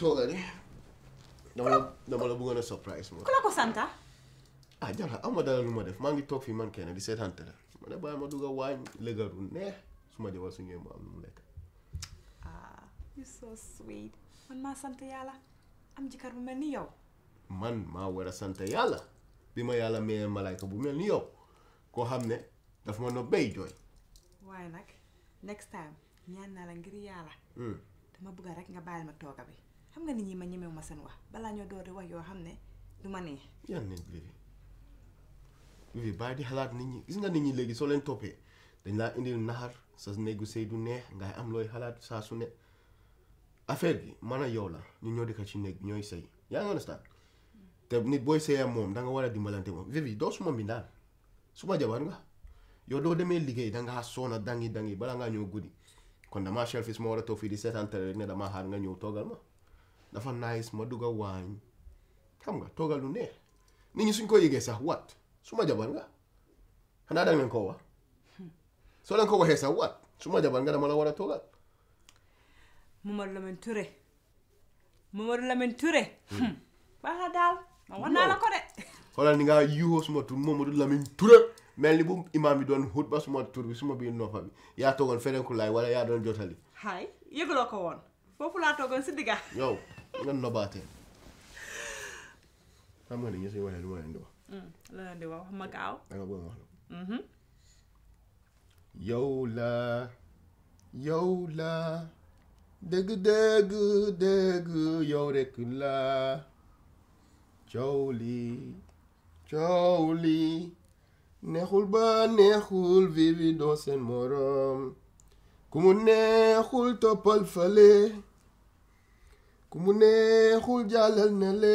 tooga de dama la dama la bëggoon a surprise moo ku la ko santa ah jàlla am ma dara lu ma def maa ngi toog fii man kenn di seetaan télé ma ne bàyyi ma dugg a waañ lëgaru neex su ma jabar su ñëwee mu am lu mu lekk ah you so sweet man maa sant yàlla am jëkkër bu mel ni yow man maa war a sant yàlla bi ma yàlla mayee malaayka bu mel ni yow koo xam ne daf ma no bay jooy waaye nag next time ñaan naa la ngir yàlla dama bëgg rek nga bàyyil ma tooga bi xam nga nit ñi ma ñemewu ma seen wax balaa ñoo door di wax yoo xam ne du ma neex yan nit Vivi Vivi bàyyi di xalaat nit ñi gis nga nit ñi léegi soo leen toppee dañ laa indil naxar sa néegu sëy du neex ngay am looy xalaat saa su ne affaire bi man a yow la ñu ñoo dëkk ci néeg ñooy sëy yaa ngi understand te nit booy sëyee moom da nga war a dimbalante moom Vivi doo suma mbindaan suma jabar nga yow doo demee liggéey dangaa soona dangi dangi bala ngaa ñëw guddi kon damaa selfish ma war a toog fii di seetaan télé rek ne damaa xaar nga ñëw toogal ma dafa nice ma dugg a waañ xam nga toogal lu neex nit ñi suñ ko yëgee sax wat suma jabar nga xanaa danga leen koo wax soo leen ko waxee sax wat suma jabar nga dama la war a toogal Mamadou Lamine Touré Mamadou Lamine Touré baax na daal ma wax naa la ko de xoolal ni nga yuuxoo suma tur Mamadou Lamine Touré mel ni bu imaam bi doon xut ba suma tur bi suma biir noppa bi yaa toogoon ferenku laay wala yaa doon jotali xaay yëguloo ko woon foofu laa toogoon si digga yow nga nobaatee xam nga ni ñu suñu waxee lu ma leen di wax la leen di wax wax ma gaaw da nga bëgg ma wax la yow la yow la dëgg dëgg dëgg yow rekk la coow li coow li neexul ba neexul Vivi doo seen morom ku mu neexul toppal fale ku mu neexul jàllal na le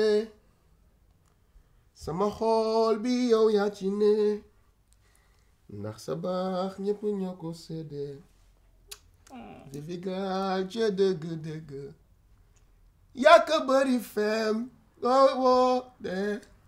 sama xool bi yow yaa ci ne ndax sa baax ñépp ñoo ko séddee Vivi gaal ca dëgg dëgg yaa ko bëri fem woo woo de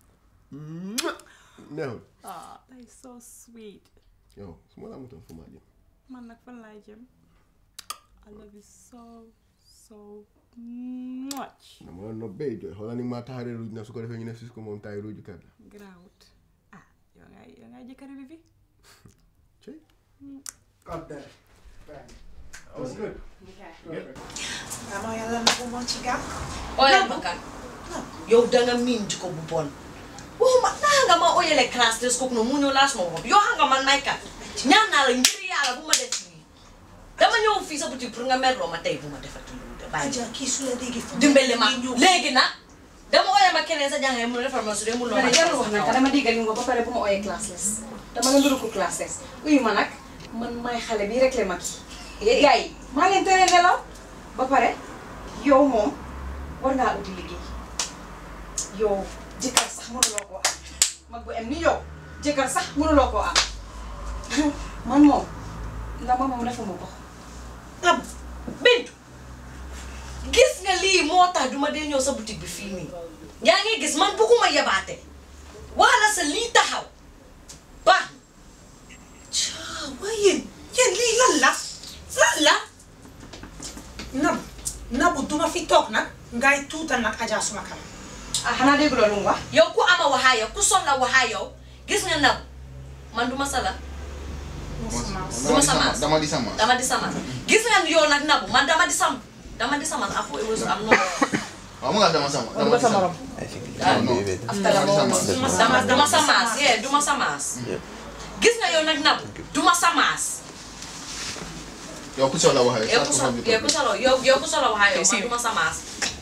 neexul ah that is so sweet yow su ma la amutoon fu ma jëm man nag fan laay jëm I love you so so much dama la nopp bay jooy xoolal ni maa taxaree ruuj na su ko defee ñu ne sis ko moom taay ruuju kat la grawut ah yow ngay yow ngay jëkkër bi fi cey Got that. that was good Ano yàlla na ko moom ci gàmm. oyal ma kan yow danga miin jikko bu bon waxuma naa nga ma oyale classe des kooku noonu mu ñëw laas ma waxam yow xam nga man may kat ñaan naa la ngir yàlla bu ma def lii dama ñëw fii sa boutique pour nga merloo ma tey bu ma defati lu de bàyyi Aja kii su la déggee fu dimbale ma léegi nag dama oyal ma keneen sa jàngee mu defal ma su dee mu loo ma ne jarul wax nag dama déggal ñu nga ba pare bu ma ooyee classless dama nga nuru ko classless uyu ma nag man may xale bii rek le mag yi gars yi maa leen tere nelaw ba pare yow moom war ngaa uti liggéey yow jëkkër sax mënuloo koo am mag bu em ni yow jëkkër sax mënuloo koo am man moom la ma moom defuma ko am bintu gis nga lii moo tax duma dee ñëw sa boutique bi fii nii yaa ngi gis man bëgguma yabaate wala sa lii taxaw baax caa waaye yéen yéen lii lan la lan la nabu nabu duma fi toog nag ngay tuutal nag Aja suma kanam ah xanaa dégg loolu mu wax yow ku ama waxaa yow ku soxla waxaa yow gis nga naw man duma sala duma sama dama di sama dama di sama gis nga yow nag nabu man dama di sam dama di sama afo ewesu am no waaw mu nga dama sama dama di sama after la moom dama duma samaas yee duma samaas gis nga yow nag nabu duma samaas yow ku soxla waxee yow ku solo yow ku solo yow yow ku solo waxaa yow man duma samaas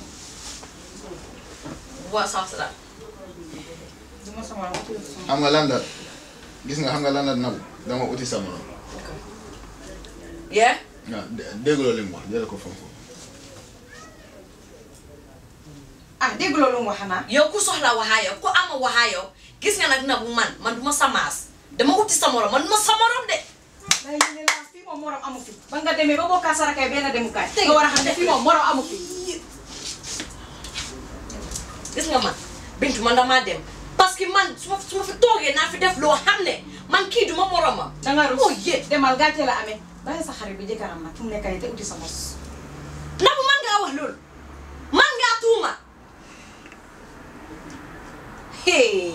waa sax la duma sama xam nga lan la gis nga xam nga lan la nabu dama uti sama yee waaw dégguloo li mu wax jële ko foofu ah dégg loolu mu wax xanaa yow ku soxla waxaa yow ku ama waxaa yow gis nga nag nabu man man duma samaas dama uti sa morom man duma sa morom de day ne la fii moom morom amu fi ba nga demee ba bokkaa sarakay benn demukaay nga war a xam ne fii moom morom amu fi gis nga man bintu man damaa dem parce que man su ma su ma fi toogee naa fi def loo xam ne man kii duma moromam danga rus oh yé demal gàcce la amee bàyyi sa xarit bi jëkkëram nag fu mu nekk nii te uti sa mos nabu man ngaa wax loolu man ngaa hey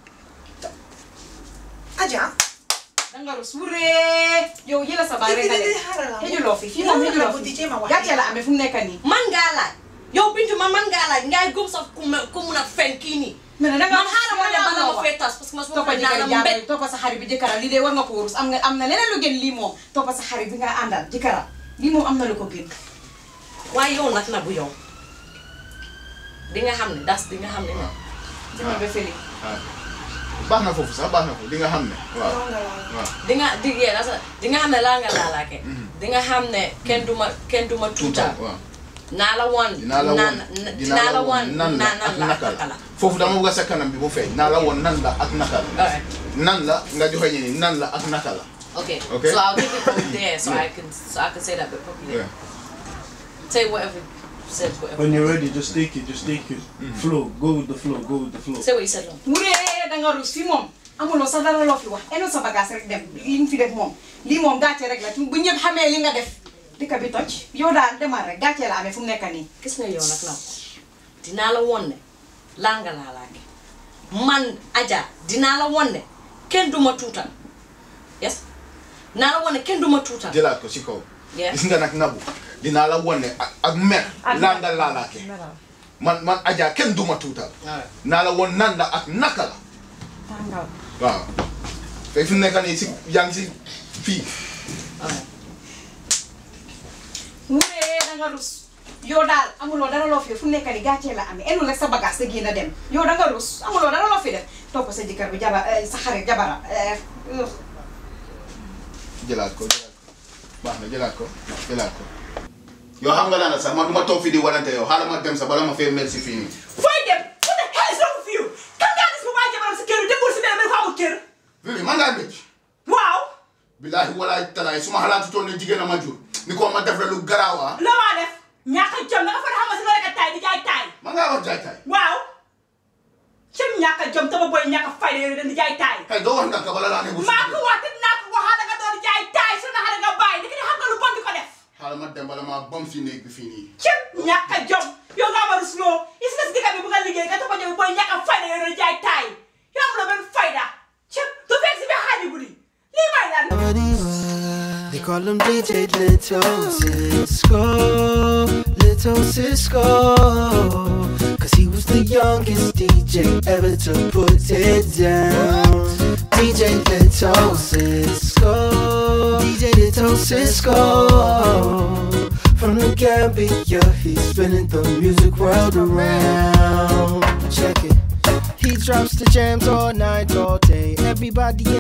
Aja. danga rus wuree yow yëla sa baay rek nga Di- di- di- lekk xaaral la. xëjuloo fi fii Lan moom la xëjuloo bu di fi jéem a wax. gàcce la amee fu mu nekk nii man ngaa laaj yow bintu man man ngaa laaj ngay gëm sa ku ma ku mun a fen kii nii mais nag danga man xaaral ma ne bala ma fee tas parce que ma suma toppa ko naa jëkkër la mbét jàmbur toppa sa xarit bi jëkkëram lii de war nga ko rus am nga am na leneen lu gën lii moom toppa sa xarit bi nga àndal jëkkëram lii moom am na lu ko gën waaye yow nag na bu yow di nga xam ne das di nga xam ne ne demal ba fële ah baax na foofu sax baax na foofu di nga xam ne waaw waaw di nga di yee dasa di nga xam ne laa nga laalaake di nga xam ne kenn du ma kenn du ma tuutal waaw naa la woon dinaa la woon dinaa la woon nan la naan ak la naka naka la la foofu dama bëgg a sa kanam bi mu feeñ naa la woon nan la ak naka la alright nan la nga joxe ñi nan la ak naka la okay Okay. so I'll give it from there so Yeah. I can so I can say that bit properly Yeah. say whatever said whatever When you're ready, just take it, just take it. Flow, go with the flow, go with the flow. say what you said long wuree danga rus fii moom amuloo sa dara loo fi wax eno sa bagage rek dem li nga fi def moom lii moom gàcce rek la bu ñëpp xamee li nga def dëkk bi toj yow daal demal rek gàcce la amee fu mu nekk nii gis nga yow nag naw dinaa la won ne laa nga laalaake man Adja dinaa la won ne kenn du ma tuutal yes dinaa la won ne kenn du ma tuutal jëlaat ko si kaw Yeah. gis nga nag nabu dinaa la wone ak ak mer laa nga laalaake man man Adja kenn duma tuutal alright naa la woon nan la ak naka la tàngal waaw te fi mu nekk nii si yaa ngi si fii alright wuree danga rus yow daal amuloo dara loo fi def fu mu nekk nii gàcce la amee enu rek sa bagage sa génn dem yow danga rus amuloo dara loo fi def topp sa jëkkër bi jaba eh, sa xarit jabara eh, ugh. jëlaat ko jëlaat ko baax na jëlaat ko jëlaat ko yow xam nga daana sax man du ma toog fii di warante yow xaaral ma dem sax bala ma fee mel si fii nii Fooy dem. What the hell is wrong with you? Kan ngaa gis mu bàyyi jabaram si kër bi demul si benn dafa amul kër. Vivi man ngaa bëcc Waaw. billaahi walaay talaay su ma xalaatu toon ne jigéen a ma jur ni ko ma def la lu garaawa La maa def. ñàkk a jom nga fa xam nga si nga rek a taay di jaay taay. man ngaa wax jaay taay Waaw. Cim ñàkk a jom tama boy ñàkk a fayda yooyu dañ di jaay taay. kay doo wax ndànk bala laa ne bu maa ko wax te dinaa ko waxaat nga doon jaay taay su naxare nga bàyyi di xam nga lu bon di ko def. xaaral ma dem bala maa bom si néeg bi fii nii Cim ñàkk a jom yow nga war a rusloo gis nga si dëkk bi bu nga liggéey nga topp a jom boy ñàkk a fayda yooyu dañ jaay taay. yow amuloo benn fayda. Cim du fekk si biir xaaji guddi lii may lan. They call him DJ Little Cisco, Little Cisco. Cause he was the youngest DJ ever to put it down. DJ Little Cisco, DJ Little Cisco. From the Gambia, he's spinning the music world around. Check it. He drops the jams all night, all day. Everybody